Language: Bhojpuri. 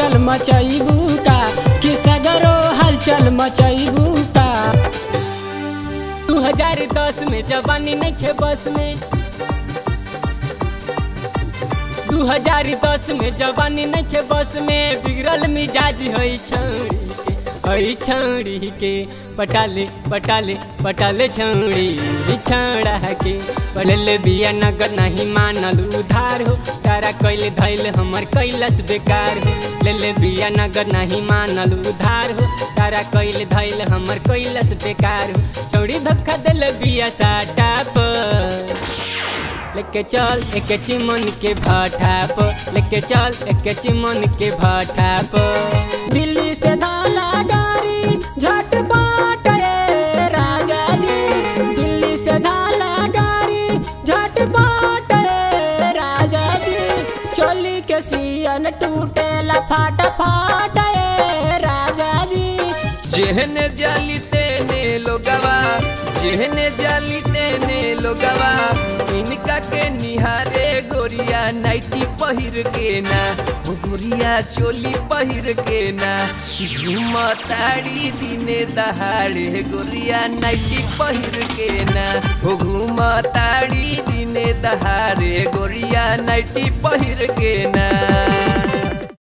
हलचल मचैबू का कि सगरो हलचल मचैबू का 2010 में जवानी नहीं खे बस में 2010 में जवानी नहीं खे बस में बिगड़ल मिजाज है छौड़ी के है छौड़ी के पटाले पटाले पटाले छौड़ी छौड़ा के पढ़ले बिया नगद नहीं मानल उधार हो सारा कैले धैल हमर कैलस बेकार हो लेले बिया नगद नहीं मानल उधार हो सारा कैले धैल हमर कैलस बेकार हो छौड़ी धक्का दिल बिया साटा पर लेके चल एक चिमन के भाटा पर लेके चल एक चिमन के भाटा पर दिल्ली से धाला गाड़ी झटपट रे राजा जी दिल्ली से धाला गाड़ी झटपट रे राजा जी चोली के सियन टूटेला फाट फाट रे राजा जी जेहने जाली तेने लोगवा जेहने जाली तेने लोगवा इनका के निहारे गोरिया नाइटी पहिर के ना ओ गोरिया चोली पहिर के ना घूमताड़ी दिने दहाड़े गोरिया नाइटी पहिर के ना ओ घूमताड़ी दिने दहाड़े गोरिया नाइटी पहिर के ना